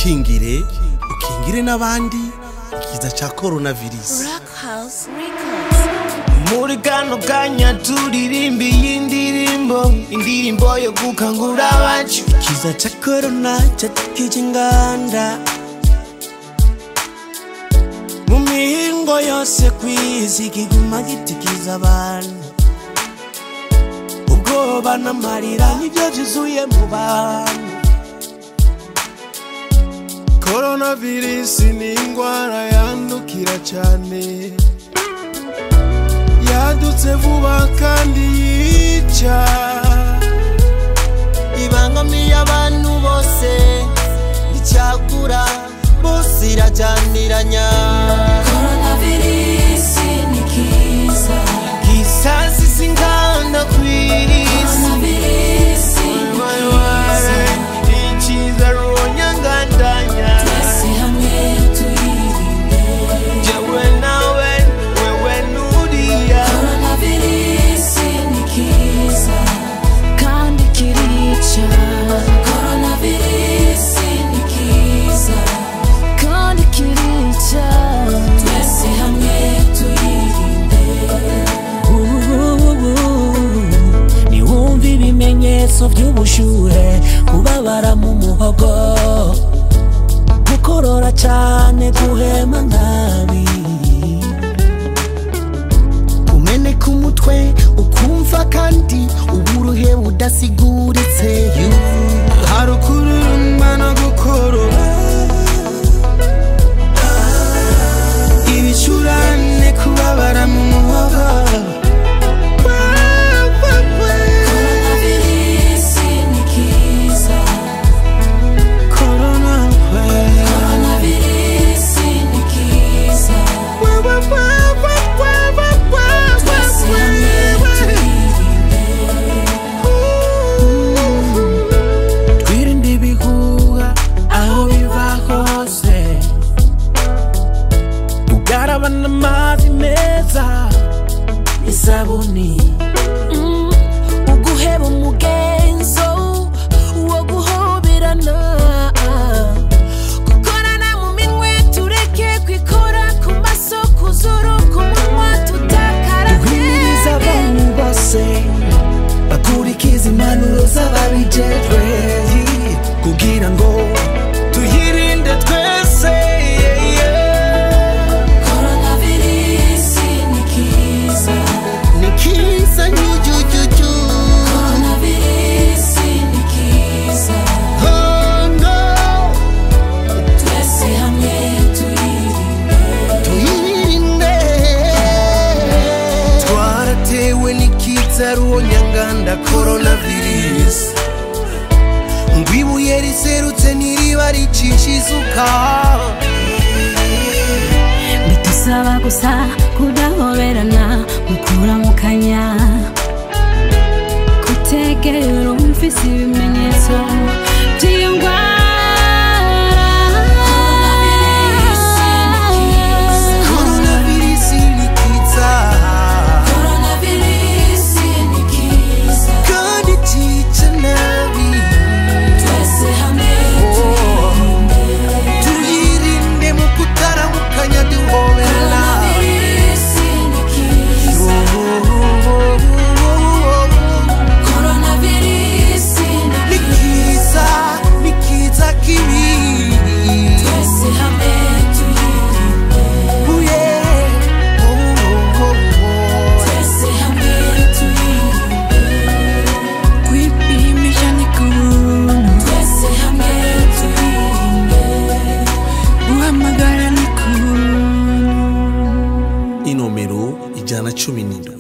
twikingire ukingire n'abandi ikiza ca coronavirus Rock House Records. muri kano kanya turirimba iyi ndirimbo indirimbo yo gukangura abacu ikiza ca korona catukije inganda mu mihingo yose kw'isi kiguma gitikiza abantu ubwoba n'amarira nibyo vyuzuye mu bantu Coronavirus ni ingwara yandukira cyane yadutse vuba kandi yica ibangamiye abantu bose icagura bose irajyaniranya Coronavirus ni kiza. gisasi singanda kw'isi Coronavirus ni Mayore, ikiza ruonyangandanya Twese hamwe tuyirinde. jewe nawe wewe nuriya Coronavirus ni kiza. Kandi kirica. Coronavirus ni kiza. Kandi kirica. Twese hamwe tuyirinde. niwumva ibimenyetso by'ubushuhe kubabara mu muhogo gukorora cyane guhema nabi umeneka umutwe ukumva kandi uburuhe budasiguritse hari ukururumba no gukorora ibicurane kubabara mu muhogo Coronavirus ni kiza. Corona Coronavirus ni kiza. Twese hamwe tuyirinde. twirinde ibihuha aho biva hose ugaraba n'amazi meza isabuni Mm, uguheba umugenzo wo guhoberana gukorana mu minwe tureke kwikora ku maso ku zuru ku munwa duhimiriza abantu tutakarabye bose bakurikiza impanuro z'ababijejwe kugira ngo tuyirinde twese yeah, yeah. Coronavirus ni kiza ni kiza nyujujuju Coronavirus ni kiza oh, no. twese hamwe tuyirinde tuyirinde twaratewe n'ikiza ruonyanganda coronavirus ngo ibuye riserutse ntiriba ricisha isuka bidusaba gusa kudahoberana mukuramukanya kutegera umfise ibimenyetso by'iyo ndwara coronavirus ni kiza kandi cyica nabi tuyirinde mu kutaramukanya duhobera ni kiza ni kiza kibi Oh, yeah. Oh, oh, oh, oh. kwipimisha ni kubuntu guhamagara ni kubuntu inomero ijana cumi n'indwi